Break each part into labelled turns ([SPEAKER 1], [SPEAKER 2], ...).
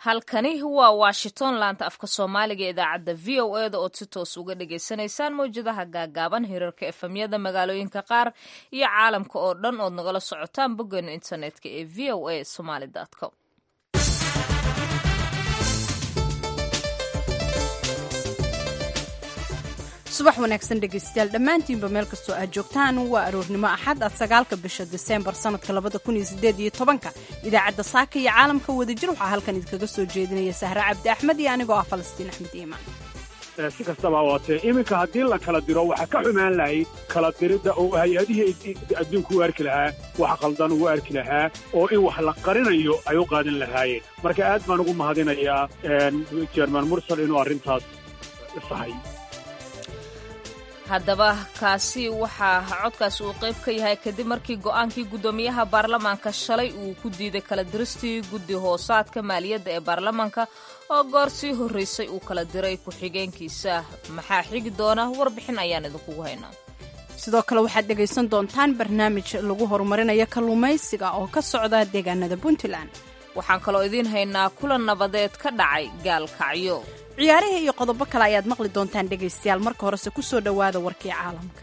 [SPEAKER 1] halkani waa washington laanta afka soomaaliga ee idaacadda v o e da ood si toos uga dhagaysanaysaan mawjadaha gaagaaban hirarka efemyada magaalooyinka qaar iyo caalamka oo dhan ood nagala socotaan boggeena internetka ee v o a somaly com
[SPEAKER 2] subax wanaagsan dhegaystayaal dhammaantiinba meel kastoo aad joogtaan waa aroornimo axad ah sagaalka bisha diseembar sanadka labada kun iyo sideed iyo tobanka idaacadda saaka iyo caalamka wadajir waxaa halkan idinkaga soo jeedinaya sahre cabdi axmed iyo anigoo ah falastiin axmed iimaan
[SPEAKER 3] si kastaba waatee iminka haddii la kala diro waxaa ka xumaan lahayd kala diridda oo hay-adihii adduunku u arki lahaa wax qaldan ugu arki lahaa oo in wax la qarinayo ay u qaadan lahaayeen marka aad baan ugu mahadinayaa jerman mursal inuu arrintaas sahay
[SPEAKER 1] haddaba kaasi waxaa codkaasi uu qayb ka yahay kadib markii go'aankii guddoomiyaha baarlamaanka shalay uu ku diiday kala diristii guddi hoosaadka maaliyadda ee baarlamaanka oo goor sii horraysay uu kala diray ku-xigeenkiisa maxaa xigi doona warbixin ayaan idinkugu haynaa
[SPEAKER 2] sidoo kale waxaad dhegaysan doontaan barnaamij lagu horumarinayo kalluumaysiga oo ka socda deegaanada puntland
[SPEAKER 1] waxaan kaloo idiin haynaa kulan nabadeed ka dhacay gaalkacyo
[SPEAKER 2] ciyaarihii iyo qodobo kale ayaad maqli doontaan dhegaystayaal marka horese ku soo dhowaada warkii caalamka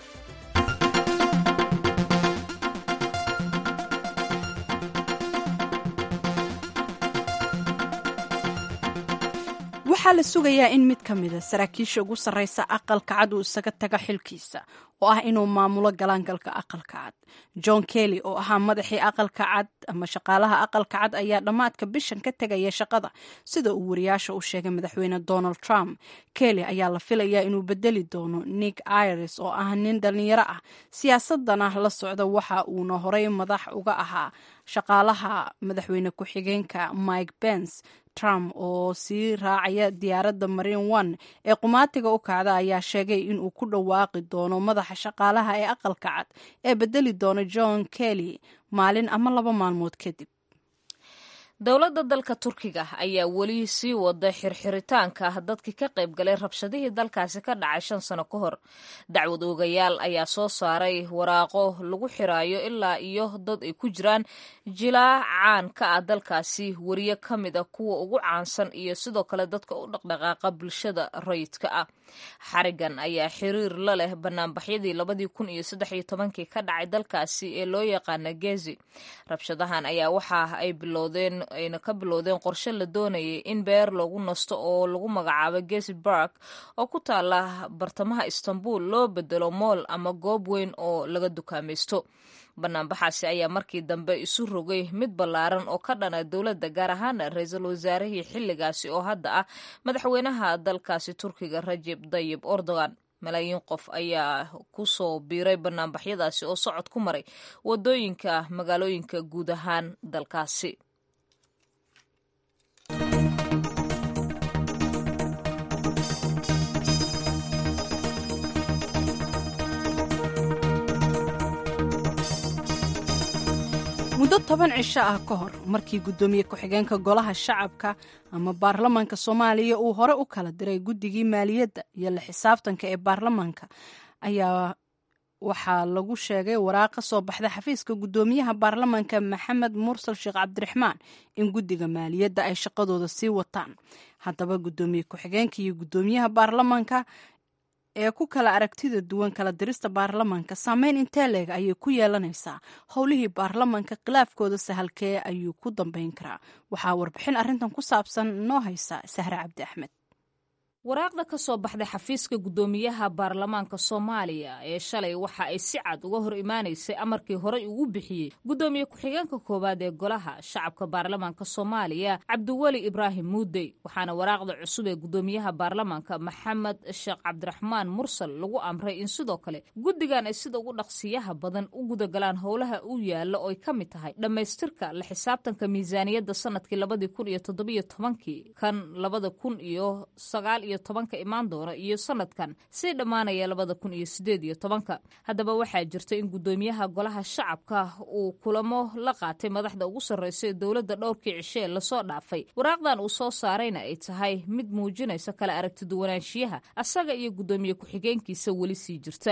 [SPEAKER 2] waxaa la sugayaa in mid ka mida saraakiisha ugu sarraysa aqalka cad uu isaga taga xilkiisa oo ah inuu maamulo galaangalka aqalka cad john kelly oo ahaa madaxii aqalka cad ama shaqaalaha aqalka cad ayaa dhammaadka bishan ka tegaya shaqada sida uu wariyaasha u sheegay madaxweyne donald trump kelly ayaa la filayaa inuu bedeli doono nick iris oo ah nin dhallinyaro ah siyaasadana la socda waxa uuna horey madax uga ahaa shaqaalaha madaxweyne ku-xigeenka mike pence trump oo sii raacaya diyaaradda marine one ee qumaatiga u kacda ayaa sheegay inuu ku dhawaaqi doono madaxa shaqaalaha ee aqalka cad ee bedeli doona john kelly maalin ama laba maalmood kadib
[SPEAKER 1] dowladda dalka turkiga ayaa weli sii wada xirxiritaanka dadkii ka qayb galay rabshadihii dalkaasi ka dhacay shan sano ka hor dacwad oogayaal ayaa soo saaray waraaqo lagu xiraayo ilaa iyo dad ay ku jiraan jilaa caan ka ah dalkaasi wariye ka mid a kuwa ugu caansan iyo sidoo kale dadka u dhaqdhaqaaqa bulshada rayidka ah xarigan ayaa xiriir la leh banaanbaxyadii labadii kun iyo saddex iyo tobankii ka dhacay dalkaasi ee loo yaqaana gezi rabshadahan ayaa waxa ay bilowdeen ayna ka bilowdeen qorshe la doonayay in beer loogu nasto oo lagu magacaabo gezi bark oo ku taala bartamaha istanbul loo bedelo mool ama goob weyn oo laga dukaamaysto banaanbaxaasi ayaa markii dambe isu rogay mid ballaaran oo ka dhana dowladda gaar ahaan ra-iisul wasaarihii xilligaasi oo hadda ah madaxweynaha dalkaasi turkiga rajeb dayib erdogan malaayiin qof ayaa ku soo biiray banaanbaxyadaasi oo socod ku maray wadooyinka magaalooyinka guud ahaan dalkaasi
[SPEAKER 2] muddo toban cisho ah ka hor markii guddoomiye ku-xigeenka golaha shacabka ama baarlamaanka soomaaliya uu hore u kala diray guddigii maaliyadda iyo la xisaabtanka ee baarlamaanka ayaa waxaa lagu sheegay waraaq ka soo baxda xafiiska guddoomiyaha baarlamaanka maxamed mursal sheekh cabdiraxmaan in guddiga maaliyadda ay shaqadooda sii wataan haddaba guddoomiye ku-xigeenka iyo guddoomiyaha baarlamaanka ee ku kala aragtida duwan kala dirista baarlamaanka saameyn intee leeg ayay ku yeelanaysaa howlihii baarlamaanka khilaafkooda sahalkee ayuu ku dambeyn karaa waxaa warbixin arrintan ku saabsan noo haysa sahre cabdi axmed
[SPEAKER 1] waraaqda ka soo baxday xafiiska guddoomiyaha baarlamaanka soomaaliya ee shalay waxa ay si cad uga hor imaanaysay amarkii horey ugu bixiyey guddoomiye ku-xigeenka koowaad ee golaha shacabka baarlamaanka soomaaliya cabdiweli ibraahim muudey waxaana waraaqda cusub ee guddoomiyaha baarlamaanka maxamed sheekh cabdiraxmaan mursal lagu amray in sidoo kale guddigan ay sida ugu dhaqsiyaha badan u gudagalaan howlaha u yaalla oo ay ka mid tahay dhammaystirka la xisaabtanka miisaaniyadda sanadkii labadii kun iyo toddobiyo tobankii kan labada kun iyo sagaal iyo tobanka imaan doona iyo sanadkan sii dhammaanaya labada kun iyo sideed iyo tobanka haddaba waxaa jirta in guddoomiyaha golaha shacabka uu kulamo la qaatay madaxda ugu sarreysa ee dowladda dhowrkii cishe ee lasoo dhaafay waraaqdan uu soo saarayna ay tahay mid muujinaysa kala aragtiduwanaanshiyaha asaga iyo guddoomiye ku-xigeenkiisa weli sii jirta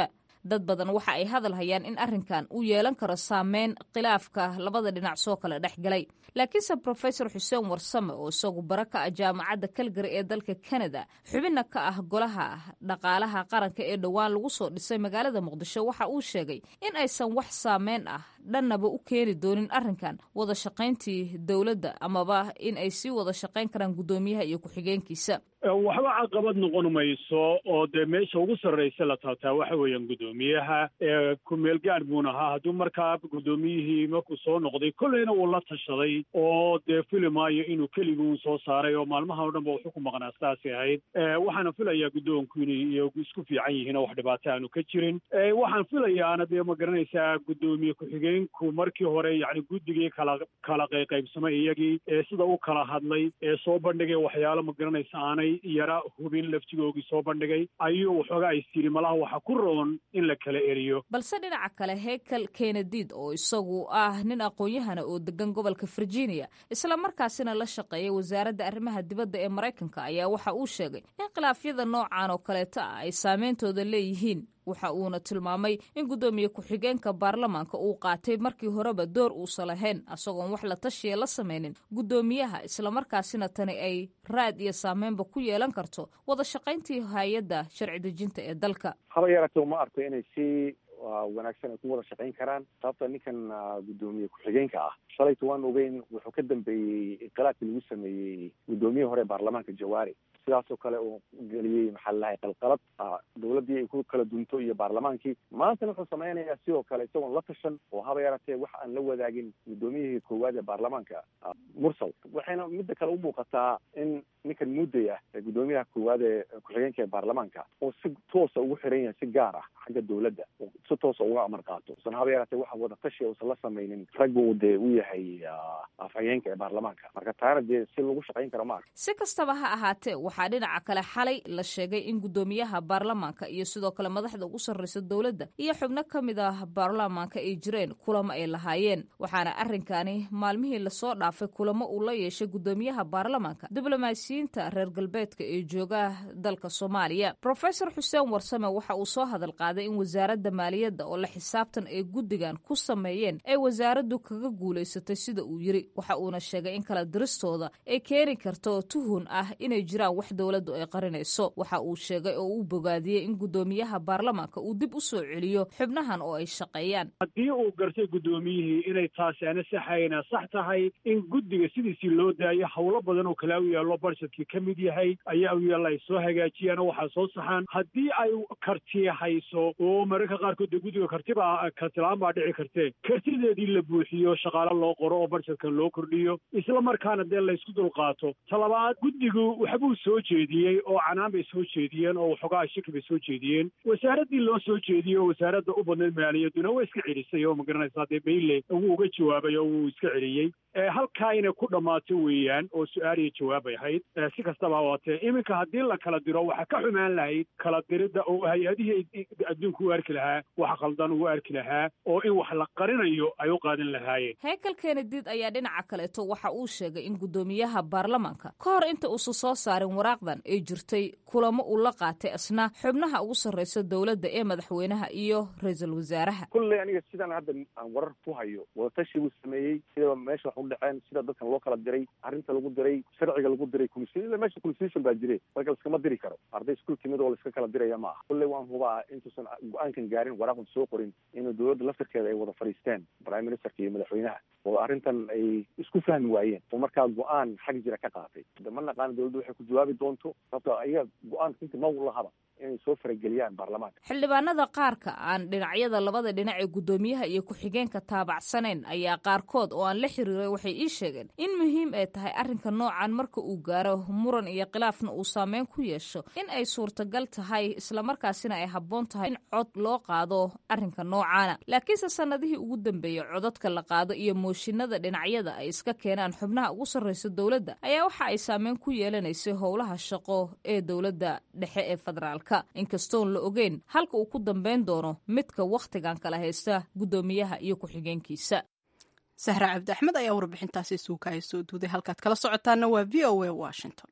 [SPEAKER 1] dad badan waxa ay hadal hayaan in arrinkan uu yeelan karo saameyn khilaafka labada dhinac soo kala dhex galay laakiinse profesor xuseen warsame oo isagu bara ka ah jaamacadda kalgari ee dalka kanada xubinna ka ah golaha dhaqaalaha qaranka ee dhowaan lagu soo dhisay magaalada muqdisho waxa uu sheegay in aysan wax saameyn ah dhannaba u keeni doonin arrinkan wada shaqayntii dowladda amaba in ay sii wada shaqayn karaan guddoomiyaha iyo ku-xigeenkiisa
[SPEAKER 3] waxba caqabad noqon mayso oo dee meesha ugu sarraysa la taataa waxa weeyaan guddoomiyaha ku-meel gaar buun ahaa hadduu markaa guddoomiyihii markuu soo noqday kolleyna wuu la tashaday oo dee fili maayo inuu keliguu soo saaray oo maalmaha o dhan ba wuxuu ku maqnaa sidaasay ahayd waxaana filayaa guddoonku inay iyagu isku fiican yihiin oo wax dhibaato aanu ka jirin waxaan filayaana dee ma garanaysaa guddoomiye ku-xigeenku markii hore yacni guddigii kala kala qayqaybsamay iyagii ee sida u kala hadlay ee soo bandhigay waxyaalo ma garanaysa aanay yara hubin laftigoogii soo bandhigay ayuu waxoogaa is tiri malaha waxa ku roon in la kala eriyo
[SPEAKER 1] balse dhinaca kale hekel kenediid oo isagu ah nin aqoon-yahana oo degan gobolka virginia isla markaasina la shaqeeyay wasaaradda arrimaha dibadda ee maraykanka ayaa waxa uu sheegay in khilaafyada noocan oo kaleeta ah ay saameyntooda leeyihiin waxa uuna tilmaamay in guddoomiye ku-xigeenka baarlamaanka uu qaatay markii horeba door uusan lahayn asagoon wax la tashiya la samaynin guddoomiyaha islamarkaasina tani ay raad iyo saameynba ku yeelan karto wada shaqayntii hay-adda sharci dejinta ee dalka
[SPEAKER 4] haba yaratee uma arko inay si wanaagsan ay ku wada shaqayn karaan sababta ninkan guddoomiye ku-xigeenka ah shalayta waan ogeyn wuxuu ka dambeeyey inqilaabkii lagu sameeyey guddoomiyihii hore baarlamaanka jawaari sidaasoo kale uu geliyey maxaa lalahay qalqalad dawladdii ay ku kala dunto iyo baarlamaankii maantana wuxuu samaynayaa sidoo kale isagoon la tashan oo haba yaratee wax aan la wadaagin guddoomiyihii koowaad ee baarlamaanka mursal waxayna midda kale u muuqataa in ninkan mudday ah ee guddoomiyaha koowaad ee ku-xigeenka ee baarlamaanka oo si toosa ugu xiran yahay si gaar ah xagga dawladda si toosa uga amar qaato usan haba yaratee waxa wada tashi usan la samaynin ragga uu dee u yahay afhayeenka ee baarlamaanka marka taana dee si lagu shaqayn karo ma arka
[SPEAKER 1] si kastaba ha ahaatee waxaa dhinaca kale xalay la sheegay in guddoomiyaha baarlamaanka iyo sidoo kale madaxda ugu sarreysa dowladda iyo xubno ka mid ah baarlamaanka ay jireen kulamo ay lahaayeen waxaana arrinkani maalmihii lasoo dhaafay kulamo uu la yeeshay guddoomiyaha baarlamaanka diblomaasiyiinta reer galbeedka ee jooga dalka soomaaliya rofesor xuseen warsame waxa uu soo hadal qaaday in wasaaradda maaliyadda oo la xisaabtan ay guddigan ku sameeyeen ay wasaaraddu kaga guulaysatay sida uu yiri waxa uuna sheegay in kala diristooda ay keeni karto tuhun ah inay jiraan wax dowladdu ay qarinayso waxa uu sheegay oo uu bogaadiyey in guddoomiyaha baarlamaanka uu dib u soo celiyo xubnahan oo ay shaqeeyaan
[SPEAKER 3] haddii uu gartay guddoomiyihii inay taasi ana saxayna sax tahay in guddiga sidiisii loo daayo howlo badan oo kale u yaallo barsadkii ka mid yahay ayaa u yaalla ay soo hagaajiyaan oo waxaa soo saxaan haddii ay karti hayso oo mararka qaarkood dee guddiga kartibaa kartilaan baa dhici kartee kartideedii la buuxiyo shaqaale loo qoro oo barsadka loo kordhiyo isla markaana dee laysku dulqaato talabaad guddigu waxbuu soo jeediyey oo canaan bay soo jeediyeen oo waxoogaa shaki bay soo jeediyeen wasaaraddii loo soo jeediyey oo wasaaradda u badnayd maaliyadduna waa iska celisay oo magaranaysaa dee bayle wuu uga jawaabay oo wuu iska celiyey halkaa inay ku dhammaato weeyaan oo su-aal iyo jawaabay ahayd si kastaba waatee iminka haddii la kala diro waxaa ka xumaan lahayd kala diridda oo hay-adihii adduunku u arki lahaa wax qaldan ugu arki lahaa oo in wax la qarinayo ay u qaadan lahaayeen
[SPEAKER 1] hekel kenediid ayaa dhinaca kaleeto waxa uu sheegay in guddoomiyaha baarlamaanka ka hor inta uusan soo saarin waraaqdan ay jirtay kulamo uu la qaatay asna xubnaha ugu sarreysa dowladda ee madaxweynaha iyo ra-iisul wasaaraha
[SPEAKER 4] kulley aniga sidaan hadda aan warar ku hayo wadatashi buu sameeyey sidaba meesha wax u dhaceen sida dadkan loo kala diray arrinta lagu diray sharciga lagu diray ila meesha constitution baa jire marka laiskama diri karo arday iskuul timid oo laiska kala diraya ma aha kulley waan hubaa intuusan go-aankan gaarin waraaqdan soo qorin inuu dowladda laftirkeeda ay wada fadhiisteen prime ministerka iyo madaxweynaha oo arrintan ay isku fahmi waayeen oo markaa go-aan xag jira ka qaatay de ma naqaana dowladda waxay ku jawaabi doonto sababto ayaga go-aanka inta ma lahaba inay soo farageliyaan baarlamaanka
[SPEAKER 1] xildhibaanada qaarka aan dhinacyada labada dhinac ee guddoomiyaha iyo ku-xigeenka taabacsanayn ayaa qaarkood oo aan la xiriiray waxay ii sheegeen in muhiim ay tahay arrinka noocan marka uu gaaro muran iyo khilaafna uu saameyn ku yeesho in ay suurtagal tahay islamarkaasina ay habboon tahay in cod loo qaado arrinka noocaana laakiinse sannadihii ugu dambeeyey codadka la qaado iyo mooshinada dhinacyada ay iska keenaan xubnaha ugu sarreysa dowladda ayaa waxa ay saameyn ku yeelanaysay howlaha shaqo ee dowladda dhexe ee federaalk inkastoon la ogeyn halka uu ku dambeyn doono midka wakhtigan kala haysta guddoomiyaha iyo ku-xigeenkiisa
[SPEAKER 2] sahra cabdi axmed ayaa warbixintaasi suukaaya soo duuday halkaad kala socotaana waa v o a washington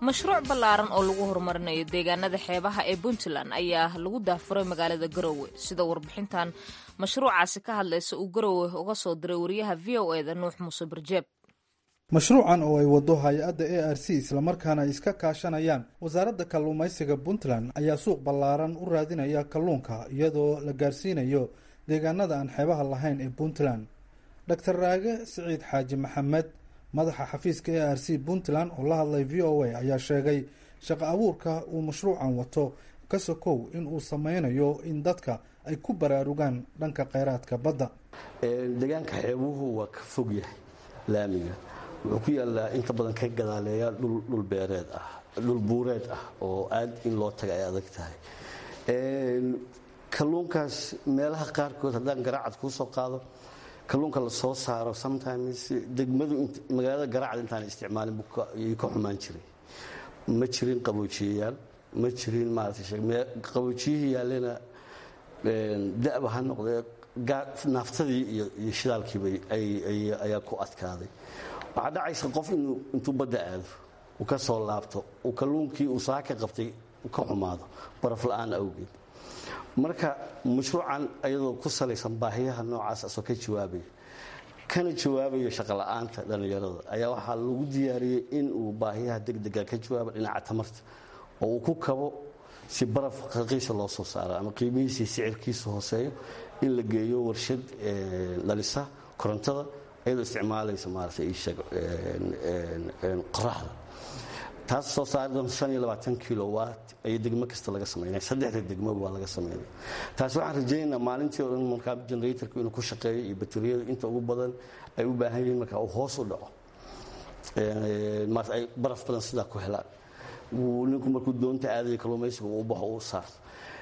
[SPEAKER 1] mashruuc ballaaran oo lagu horumarinayo deegaanada xeebaha ee puntland ayaa lagu daafuray magaalada garowe sida warbixintan mashruucaasi ka hadlaysa uu garowe uga soo diray wariyaha v o eda nuux muuse barjeeb
[SPEAKER 5] mashruucan oo ay wado hay-adda a r c islamarkaana ay iska kaashanayaan wasaaradda kalluumaysiga puntland ayaa suuq ballaaran u raadinaya kalluunka iyadoo la gaarsiinayo deegaanada aan xeebaha lahayn ee puntland doctor raage siciid xaaji maxamed madaxa xafiiska a r c puntland oo la hadlay v o a ayaa sheegay shaqo abuurka uu mashruucan wato ka sokow in uu sameynayo in dadka ay ku baraarugaan dhanka kheyraadka badda
[SPEAKER 6] deegaanka xeebuhu waa ka fog yahay laamiga wuxuu ku yaalaa inta badan ka gadaaleeya dhul beereed ah dhul buureed ah oo aad in loo taga ay adag tahay kalluunkaas meelaha qaarkood haddaan garaacad kuu soo qaado kalluunka la soo saaro sometimes degmadu magaalada garaacad intaan isticmaalin ayay ka xumaan jiray ma jirin qaboojiyayaal ma jirin maarataaqaboojiyihii yaallena da'ba ha noqdee naaftadii iyo shidaalkiiba ayaa ku adkaaday waxaa dhacaysa qof inuu intuu badda aado uu ka soo laabto uu kalluunkii uu saaka qabtay ka xumaado baraf la-aan awgeed marka mashruucan ayadoo ku salaysan baahiyaha noocaas asoo ka jawaabaya kana jawaabayo shaqola'aanta dhallinyarada ayaa waxaa lagu diyaariyey in uu baahiyaha degdega ka jawaabo dhinaca tamarta oo uu ku kabo si baraf raqiisa loo soo saaro ama qiimihiisii sicirkiisa hooseeyo in la geeyo warshad dhalisa korontada iyadoo isticmaalaysa maarata qoraxda taas soo saari doonta kilowat ayo degmo kasta laga samaynaya saddexda degmoba waa laga samaynaya taasi waxaan rajaynaynaa maalintii o dhan markaa generatorku inuu ku shaqeeyo iyo bateriyada inta ugu badan ay u baahan yihiin markaa uu hoos u dhaco maarata ay baraf badan sidaa ku helaan ninku markuu doonta aadaya kalluumaysiga uu baxo uu saarto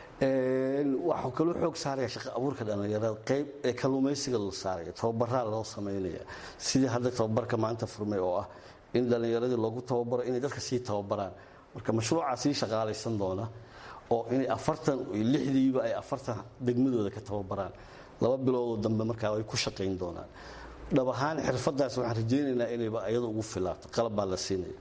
[SPEAKER 6] waxuu kaloo xoog saaraya shaqa abuurka dhallinyarada qayb ee kalluumaysiga la saaraya tababaraa loo samaynaya sidii hadda tababarka maanta furmay oo ah in dhallinyaradii loogu tababaro inay dadka sii tababaraan marka mashruucaa sii shaqaalaysan doona oo inay afartan lixdiiba ay afartan degmadooda ka tababaraan laba biloodoo dambe markaa ay ku shaqayn doonaan dhab ahaan xirfadaas waxaan rajaynaynaa inayba iyada ugu filaato qalab baa la siinaya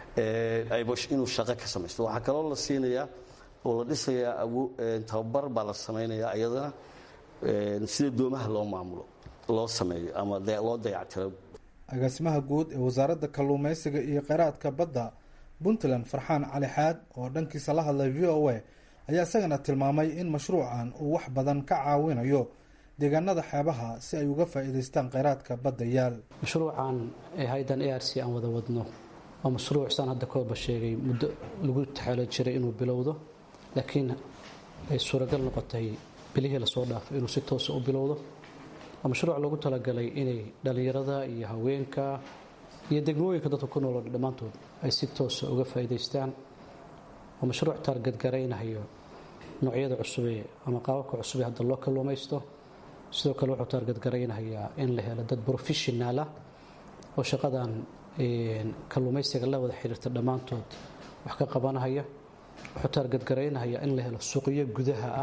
[SPEAKER 6] inuu shaqo ka samaysto waxaa kaloo la siinayaa oo la dhisayaa tababar baa la samaynayaa iyadana sida doomaha loo maamulo loo sameeyo ama loo dayactiro
[SPEAKER 5] agaasimaha guud ee wasaaradda kalluumaysiga iyo kheyraadka badda puntland farxaan cali xaad oo dhankiisa la hadlay v o a ayaa isagana tilmaamay in mashruucan uu wax badan ka caawinayo deegaanada xeebaha si ay uga faa'iidaystaan kheyraadka badda yaal
[SPEAKER 7] mashruucan ee haydan a r c aan wada wadno waa mashruuc saan hadda kooba sheegay muddo lagu taxaalo jiray inuu bilowdo laakiin ay suuragal noqotay bilihii lasoo dhaafay inuu si toosa u bilowdo waa mashruuc loogu talagalay inay dhallinyarada iyo haweenka iyo degmooyinka dadka ku nooloo dhammaantood ay si toosa uga faa'iidaystaan waa mashruuc taargadgaraynayo noocyada cusubee ama qaababka cusubee hadda loo kalluumaysto sidoo kale wuxuu taargadgaraynayaa in la helo dad professionaala oo shaqadan kalluumaysiga la wada xiriirta dhammaantood wax ka qabanahaya wuxuu taargadgaraynayaa in la helo suuqyo gudaha ah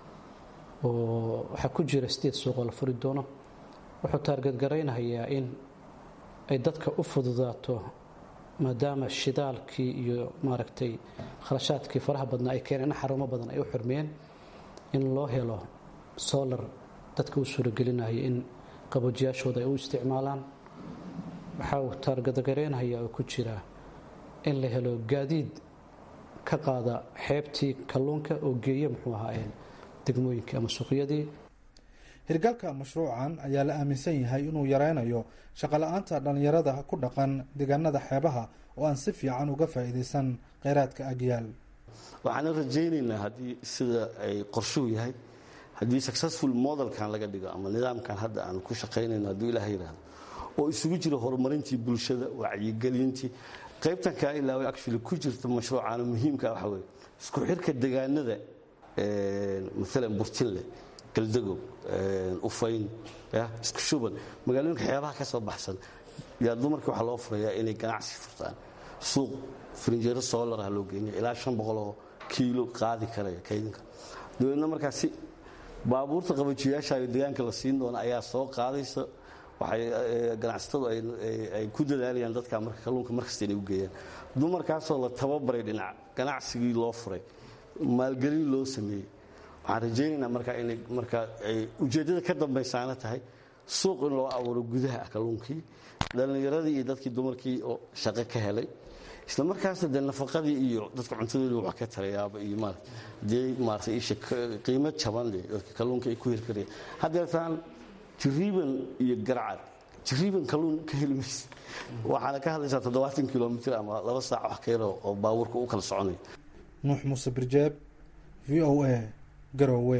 [SPEAKER 7] oo waxaa ku jira sideed suuqoo la furi doono wuxuu taargadgaraynayaa in ay dadka u fududaato maadaama shidaalkii iyo maaragtay kharashaadkii faraha badnaa ay keeneen in xarumo badan ay u xirmeen in loo helo solar dadka u suuragelinaya in qaboojiyaashooda ay u isticmaalaan waxaa uu taargadgaraynayaa oo ku jira in la helo gaadiid ka qaada xeebtii kalluunka oo geeya muxuu ahaa degmooyinkii ama suuqyadii
[SPEAKER 5] hirgalka mashruucan ayaa la aaminsan yahay inuu yareynayo shaqola-aanta dhallinyarada ku dhaqan deegaanada xeebaha oo aan si fiican uga faa'iidaysan kheyraadka agyaal
[SPEAKER 6] waxaana rajaynaynaa haddii sida ay qorshuhu yahay haddii successful modelkan laga dhigo ama nidaamkan hadda aan ku shaqaynayno hadduu ilaah yidhaahdo oo isugu jiro horumarintii bulshada wacyigelintii qaybtan kaa ilaaway actually ku jirta mashruucaana muhiimka waxa weye isku xirka degaanada maalan burtinle galdagow ufayn isku shuban magaalooyinka xeebaha ka soo baxsan yaa dumarkii waxaa loo furayaa inay ganacsi furtaan suuq frinjeero solarah loo geynaya ilaa shan boqoloo kiilo qaadi karaya kaydinka dabeedna markaa si baabuurta qabajiyaasha degaanka la siin doona ayaa soo qaadaysa waxay ganacsatadu ay ku dadaalayaan dadka marka kalluunka markasta inay u geeyaan dumarkaasoo la tababaray dhinac ganacsigii loo furay maalgelin loo sameeyey waxaan rajaynaynaa markaa inay markaa ay ujeeddada ka dambaysaana tahay suuq in loo abuuro gudaha ah kalluunkii dhallinyaradii iyo dadkii dumarkii oo shaqo ka helay isla markaasna dee nafaqadii iyo dadka cuntadoodii wax ka tarayaaba iyo maarata dee maarata isha qiimo jaban leh dadka kalluunka ay ku hirkarayaan haddeertaan jiriiban iyo garcad jiriiban kalluun ka heli maysa waxaana ka hadlaysaa toddobaatan kilomitr ama laba saac wax ka yaro oo baabuurka u kala soconayo
[SPEAKER 5] nuux muuse birjeeb v o a garowe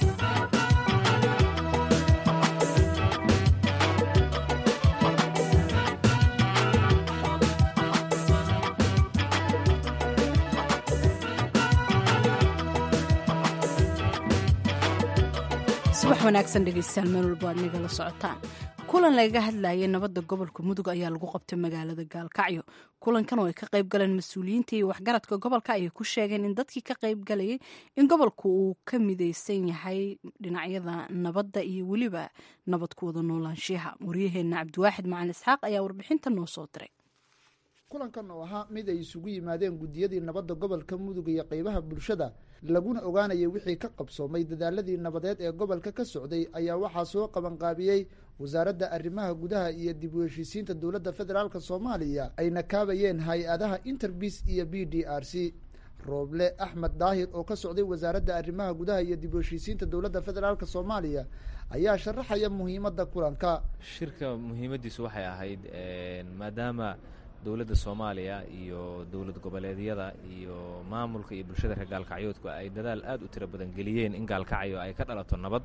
[SPEAKER 2] subax wanaagsan dhegeystayaal meel walba aad nagala socotaan kulan lagaga hadlayay nabadda gobolka mudug ayaa lagu qabtay magaalada gaalkacyo kulankan oo ay ka qayb galeen mas-uuliyiinta iyo waxgaradka gobolka ayay ku sheegeen in dadkii ka qayb galayay in gobolku uu ka midaysan yahay dhinacyada nabadda iyo weliba nabad ku wada noolaanshiyaha waryaheena cabdiwaaxid macalin isxaaq ayaa warbixinta noo soo diray
[SPEAKER 8] kulankan oo ahaa mid ay isugu yimaadeen guddiyadii nabadda gobolka mudug iyo qeybaha bulshada laguna ogaanayay wixii ka qabsoomay dadaaladii nabadeed ee gobolka ka socday ayaa waxaa soo qabanqaabiyey wasaaradda arrimaha gudaha iyo dib u heshiisiinta dowladda federaalk soomaaliya ayna kaabayeen hay-adaha interbis iyo b d r c rooble axmed daahir oo ka socday wasaaradda arrimaha gudaha iyo dib u heshiisiinta dowladda federaalk soomaaliya ayaa sharaxaya muhiimadda kulanka
[SPEAKER 9] shirka muhiimaddiisu waxay ahayd maadaama dowladda soomaaliya iyo dowlad goboleedyada iyo maamulka iyo bulshada reer gaalkacyoodku ay dadaal aad u tiro badan geliyeen in gaalkacyo ay ka dhalato nabad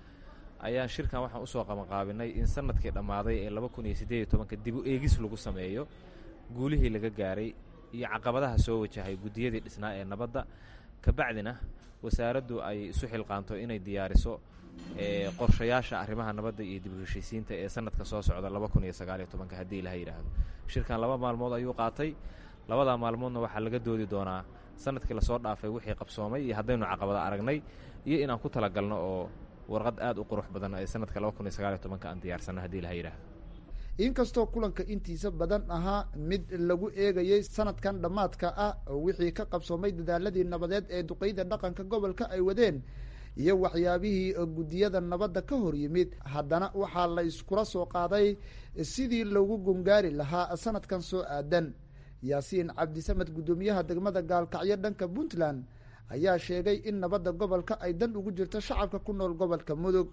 [SPEAKER 9] ayaa shirkan waxaan usoo qabanqaabinay in sanadkii dhammaaday ee laba kun iyo siddeed iyo tobanka dib u eegis lagu sameeyo guulihii laga gaaray iyo caqabadaha soo wajahay guddiyadii dhisnaa ee nabadda kabacdina wasaaraddu ay isu xilqaanto inay diyaariso qorshayaasha arrimaha nabadda iyo dib u heshiisiinta ee sanadka soo socda laba kun iyo sagaaliyo tobanka haddii ilaha yidhaahdo shirkan laba maalmood ayuu qaatay labadaa maalmoodna waxaa laga doodi doonaa sanadkii lasoo dhaafay wixii qabsoomay iyo haddaynu caqabada aragnay iyo inaan ku talagalno oo warqad aad u qurux badan ee sanadka laba kun iyo sagaaliyo tobanka aan diyaarsanno haddii ilaha yidhaahdo
[SPEAKER 8] inkastoo kulanka intiisa badan ahaa mid lagu eegayey sanadkan dhammaadka ah oo wixii ka qabsoomay dadaaladii nabadeed ee duqeyda dhaqanka gobolka ay wadeen iyo waxyaabihii guddiyada nabadda ka hor yimid haddana waxaa la iskula soo qaaday sidii lagu gungaari lahaa sanadkan soo aadan yaasiin cabdisamed guddoomiyaha degmada gaalkacyo dhanka puntland ayaa sheegay in nabadda gobolka ay dan ugu jirto shacabka ku nool gobolka mudug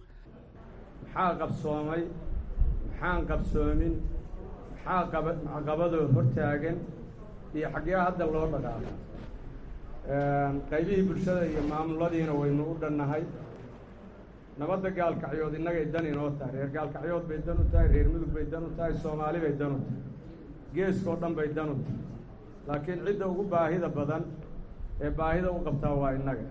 [SPEAKER 10] maxaa qabsoomay maxaan qabsoomin maxaa caqabadoo hortaagan iyo xaggee hadda loo dhaqaaqo qaybihii bulshada iyo maamuladiina waynu u dhannahay nabadda gaalkacyood innagay dan inoo tahay reer gaalkacyood bay dan u tahay reer mudug bay dan u tahay soomaali bay dan u tahay geeskoo dhan bay dan u tahay laakiin cidda ugu baahida badan ee baahida u qabtaa waa innaga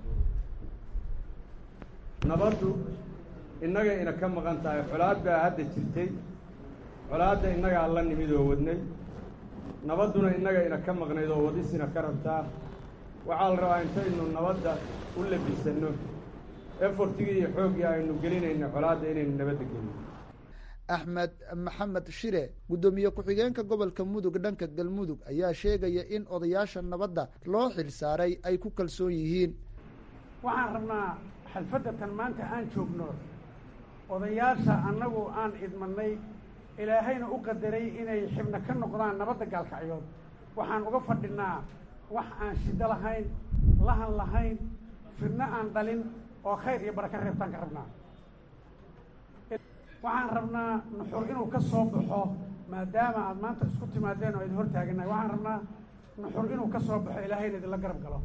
[SPEAKER 10] nabaddu innaga ina ka maqan tahay colaad baa hadda jirtay colaadda innagaa la nimid oo wadnay nabadduna innaga ina ka maqnayd oo wadisina ka rabtaa waxaa la rabaa intaynu nabadda u labisanno efortigii iyo xooggii aynu gelinayna colaadda inaynu nabadda gelino
[SPEAKER 8] axmed maxamed shire guddoomiye ku-xigeenka gobolka mudug dhanka galmudug ayaa sheegaya in odayaasha nabadda loo xil saaray ay ku kalsoon yihiin
[SPEAKER 11] waxaan rabnaa xalfaddatan maanta aan joogno odayaasha annagu aan idmadnay ilaahayna u qadaray inay xibno ka noqdaan nabadda gaalkacyood waxaan uga fadhinaa wax aan shiddo lahayn lahan lahayn fidno aan dhalin oo khayr iyo baraka reebtaan ka rabnaa waxaan rabnaa nuxur inuu ka soo baxo maadaama aad maanta isku timaadeen oo idin hor taaganahay waxaan rabnaa nuxur inuu ka soo baxo ilaahayna idinla garab galo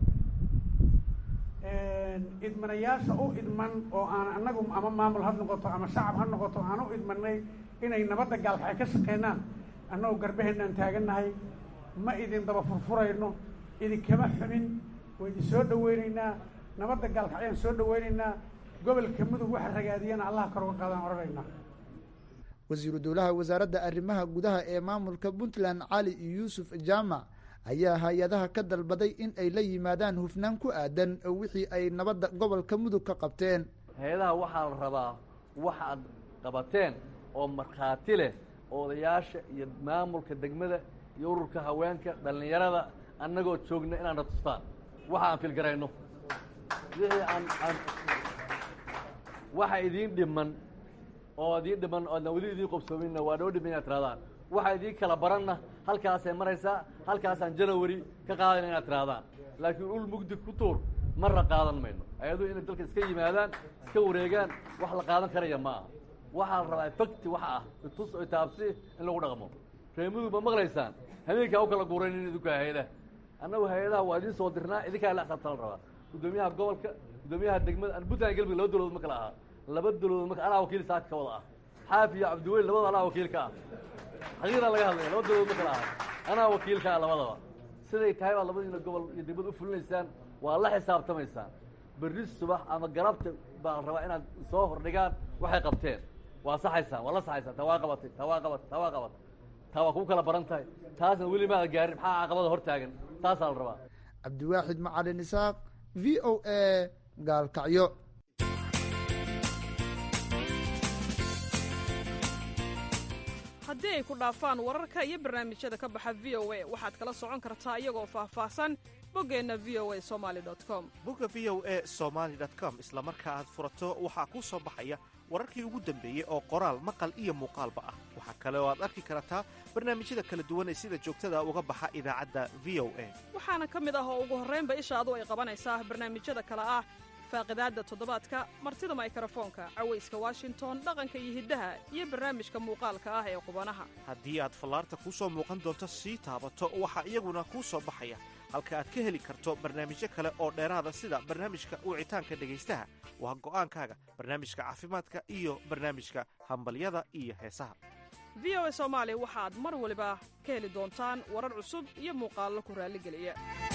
[SPEAKER 11] idmanayaasha u idman oo aan annagu ama maamul ha noqoto ama shacab ha noqoto aan u idmanay inay nabadda gaalkacay ka shaqeynaan annagoo garbaheenaan taagannahay ma idin daba furfurayno idinkama xumin waa idin soo dhaweynaynaa nabadda gaalkacyaan soo dhaweynaynaa gobolka mudug waxa ragaadiyana allaha kor uga qaadaan odhanaynaa
[SPEAKER 8] wasiiru dowlaha wasaaradda arrimaha gudaha ee maamulka puntland cali yuusuf jaamac ayaa hay-adaha ka dalbaday in ay la yimaadaan hufnaan ku aadan wixii ay nabadda gobolka mudug ka qabteen
[SPEAKER 12] hay-adaha waxaa la rabaa wax aad qabateen oo markhaati leh odayaasha iyo maamulka degmada iyo ururka haweenka dhallinyarada annagoo joogna inaana tustaan waxa aan filgarayno wixii aan aan waxa idiin dhiman oo idiin dhiman oodna weli idiin qobsoominna waa noo dhiman inaad tirahdaan waxa idiin kala baranna halkaasay maraysaa halkaasaan janawari ka qaadayna inaad tirahdaan laakiin ul mugdi ku tuur marra qaadan mayno ayadoo inay dalka iska yimaadaan iska wareegaan wax la qaadan karaya ma aha waxaa la rabaa efecti waxa ah itus o taabsi in lagu dhaqmo reemudu ma maqlaysaan habeenkaa u kala guuraynin idinka hay-adaha annagu hay-adaha waa idiin soo dirnaa idinkaa la xisaabta la rabaa guddoomiyaha gobolka guddoomiyaha degmada an puntland galmudug laba dawladood ma kala ahaa laba dawladood marka anaa wakiil saaka ka wada ah xaafi iyo cabdiweyl labada anaa wakiil ka ah xaqiiqdaa laga hadlaya laba dawladood ma kala aha anaa wakiil ka ah labadaba siday tahay baa labadiina gobol iyo degmada u fulinaysaan waa la xisaabtamaysaan berri subax ama galabta baa la rabaa inaad soo hordhigaan waxay qabteen waa saxaysaan waa la saxaysaan taa waa qabatay taa waa qabatay taa waa qabatay taa waa kugu kala baran tahay taasna weli maada gaarin maxaa caqabada hor taagan taasaa la rabaa
[SPEAKER 8] cabdiwaaxid macalin isaaq v o a gaalkacyo
[SPEAKER 13] haddii ay ku dhaafaan wararka iyo barnaamijyada ka baxa v o a waxaad kala socon kartaa iyagoo faahfaahsan boggeenna v o a somali com
[SPEAKER 14] bogga v o a somaali com isla marka aad furato waxaa kuu soo baxaya wararkii ugu dambeeyey oo qoraal maqal iyo muuqaalba ah waxaa kale oo aad arki kartaa barnaamijyada kala duwan ee sida joogtada uga baxa idaacadda v o a
[SPEAKER 13] waxaana ka mid ah oo ugu horraynba ishaadu ay qabanaysaa barnaamijyada kale ah faaqidaadda toddobaadka martida maykarafoonka cawayska washington dhaqanka iyo hiddaha iyo barnaamijka muuqaalka ah ee qubanaha
[SPEAKER 14] haddii aad fallaarta kuu soo muuqan doonto sii taabato waxaa iyaguna kuu soo baxaya halka aad ka heli karto barnaamijyo kale oo dheeraada sida barnaamijka wicitaanka dhegaystaha waa go'aankaaga barnaamijka caafimaadka iyo barnaamijka hambalyada iyo heesaha
[SPEAKER 13] v o a soomaali waxaad mar waliba ka heli doontaan warar cusub iyo muuqaallo ku raalligeliya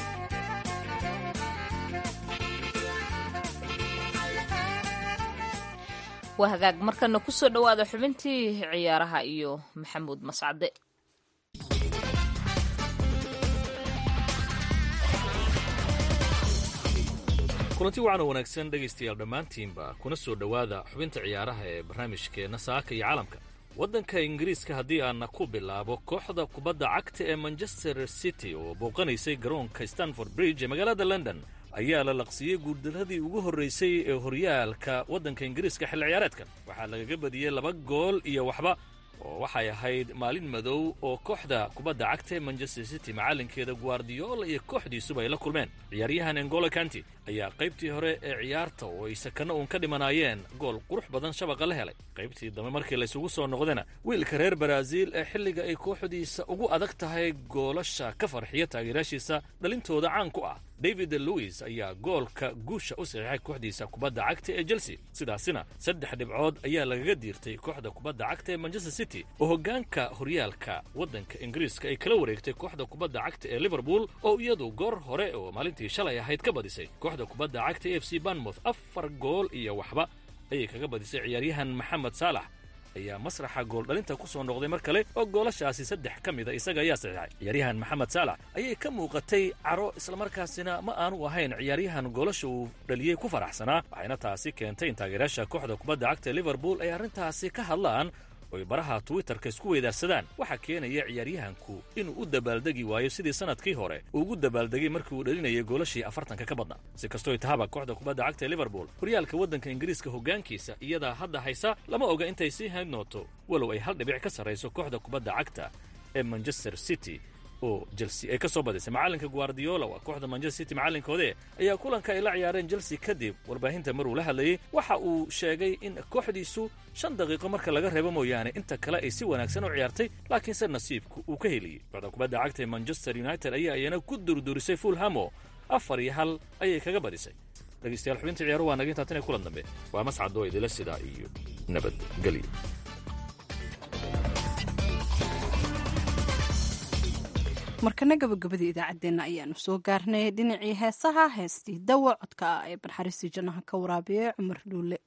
[SPEAKER 1] waa hagaag markana ku soo dhowaada xubintii ciyaaraha iyo maxamuud mascade
[SPEAKER 15] kulanti wacan oo wanaagsan dhegaystayaal dhammaantiinba kuna soo dhowaada xubinta ciyaaraha ee barnaamijkeenna saaka iyo caalamka waddanka ingiriiska haddii aana ku bilaabo kooxda kubadda cagta ee manchester city oo booqanaysay garoonka stanford bridge ee magaalada london ayaa la laqsiiyey guurdaradii ugu horraysay ee horyaalka waddanka ingiriiska xilli ciyaareedkan waxaa lagaga badiyey laba gool iyo waxba oo waxay ahayd maalin madow oo kooxda kubadda cagta ee manchester city macallinkeeda guardiola iyo kooxdiisuba ay la kulmeen ciyaaryahan engolo kanti ayaa qaybtii hore ee ciyaarta oo ay sakano uun ka dhimanaayeen gool qurux badan shabaqa la helay qaybtii dambe markii laysugu soo noqdana wiilka reer baraaziil ee xilliga ay kooxdiisa ugu adag tahay goolasha ka farxiya taageeraashiisa dhalintooda caan ku ah david lewis ayaa goolka guusha u saxiixay kooxdiisa kubadda cagta ee chelsea sidaasina saddex dhibcood ayaa lagaga diirtay kooxda kubadda cagta ee manchester city oo hoggaanka horyaalka waddanka ingiriiska ay kala wareegtay kooxda kubadda cagta ee liverpool oo iyadu goor hore oo maalintii shalay ahayd ka badisay kooxda kubadda cagta e f c banmouth afar gool iyo waxba ayay kaga badisay ciyaaryahan maxamed saalax ayaa masraxa gooldhalinta ku soo noqday mar kale oo goolashaasi saddex ka mida isaga ayaa saxiixay ciyaaryahan maxamed saalax ayay ka muuqatay caro islamarkaasina ma aanu ahayn ciyaaryahan goolasha uu dhaliyey ku faraxsanaa waxayna taasi keentay in taageerayaasha kooxda kubadda cagta ee liverpool ay arrintaasi ka hadlaan oy baraha twitterka isku weydaarsadaan waxaa keenaya ciyaaryahanku inuu u dabaaldegi waayo sidii sanadkii hore uu ugu dabaaldegay markii uu dhalinayay goolashii afartanka ka badna si kastooy tahaba kooxda kubadda cagta ee liverpool horyaalka waddanka ingiriiska hoggaankiisa iyadaa hadda haysa lama oga intay sii hayn doonto walow ay hal dhibic ka sarrayso kooxda kubadda cagta ee manchester city oo chelsea ay ka soo badisay macallinka guardiola waa kooxda manchester city macallinkoode ayaa kulanka ay la ciyaareen chelsea kadib warbaahinta maruu la hadlayey waxa uu sheegay in kooxdiisu shan daqiiqo marka laga reebo mooyaane inta kale ay si wanaagsan u ciyaartay laakiinse nasiibku uu ka heliyey kooxda kubadda cagta ee manchester united ayaa iyana ku durdurisay fulhamo afar iyo hal ayay kaga badisay dhegeystayaal xubinta ciyaaruhu waa naga intaa tan ee kulan dambe waa mascadoo idila sidaa iyo nabadgelyo
[SPEAKER 2] markana gabagabadii idaacaddeenna ayaanu soo gaarnay dhinacii heesaha heestii dawa codka ah ee barxariistii jannaha ka waraabiye cumar dhuule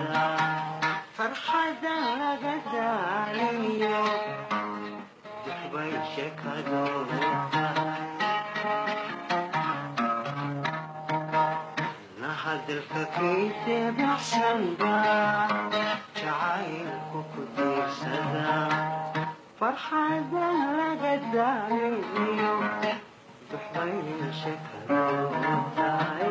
[SPEAKER 16] farxada laga daaliyo bay sheekadu tahay nahadalka kaydee baxsanba jacaylku ku diirsada farxadan laga daariyo duxbay sheekadu tahay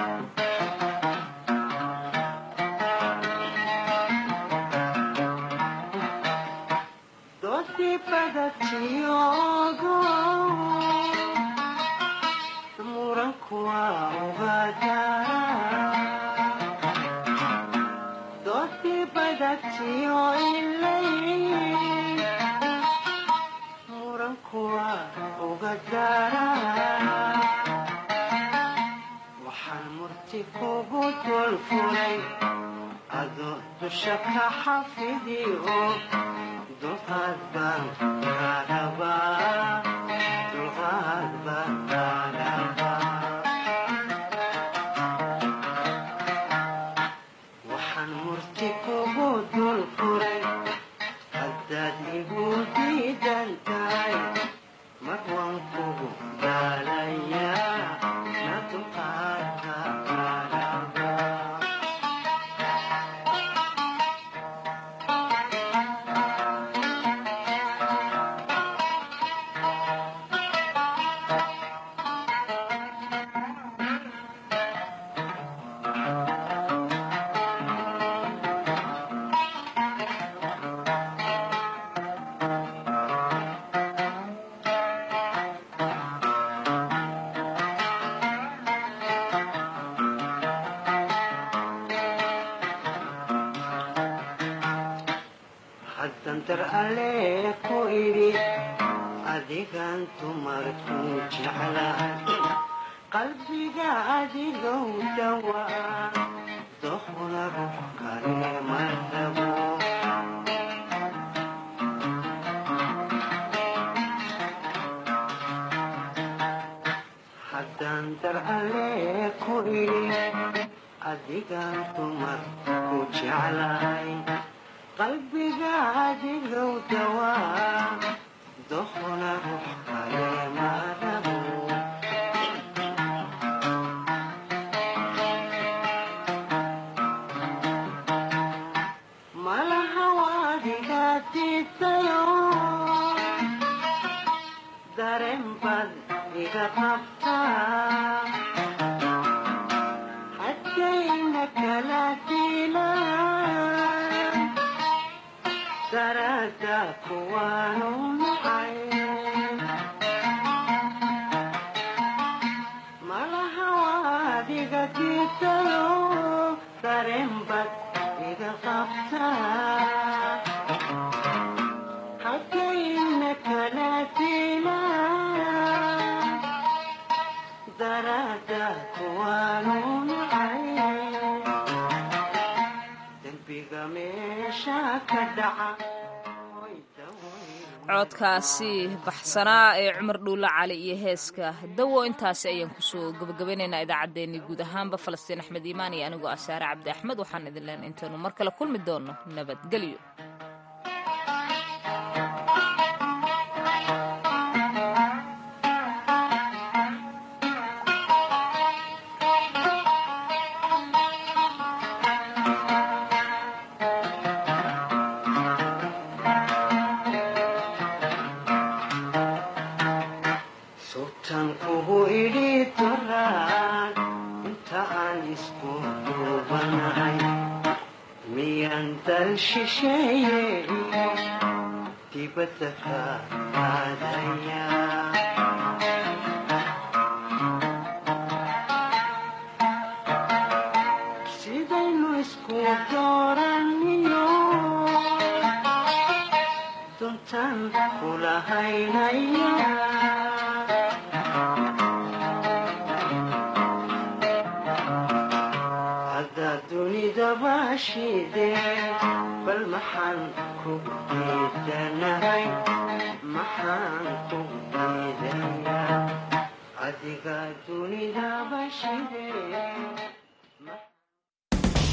[SPEAKER 16] doodii badatiyogo muranku waa ugadara doodii badatiyo ilay muranku waa ugadara waxaan murti kugu dulfulay adoo dusha ka xafidiyo dulqaad baan kaadhabaa dulqaad baan kaadhabaa waxaan murti kugu dul furay haddaad igu diidan tahay mar waan kugu daalayaa na dulqaadka kaadhabaa haddan dar alle ku idhi adigan dumarku jeclahay qalbiga adigow dhawaa doqna ruux kale ma rabo haddan dar alle ku idhi adigan dumarku jeclahay qalbiga adigow dawaa doqna ruux kale ma rabo malaha waadiga diidayo dareen baad iga qabtaa haddayna kala diilaan darada kuwaanu nacay malaha waadiga diidayo dareen bad iga qabtaa haddayna kala diilaan darada kuwaanu nacay dembiga meesha ka dhaca
[SPEAKER 1] codkaasi baxsanaa ee cumar dhuulle cali iyo heeska dawo intaasi ayaan kusoo gabagabaynaynaa idaacaddeenii guud ahaanba falastiin axmed iimaan iyo anigoo asaare cabdi axmed waxaan idin leen intaynu mar kale kulmi doonno nabadgelyo
[SPEAKER 16] sultan kugu idhi doraan inta aan isku duubanahay miyaan dal shisheeye iyo dibadda ka aadaya sidaynu isku dooraniyo duntan kula haynaya haddaad dunidaba shidee bal maxaan kugu diidanahay maxaan kugu diidaya adiga dunidaba shidee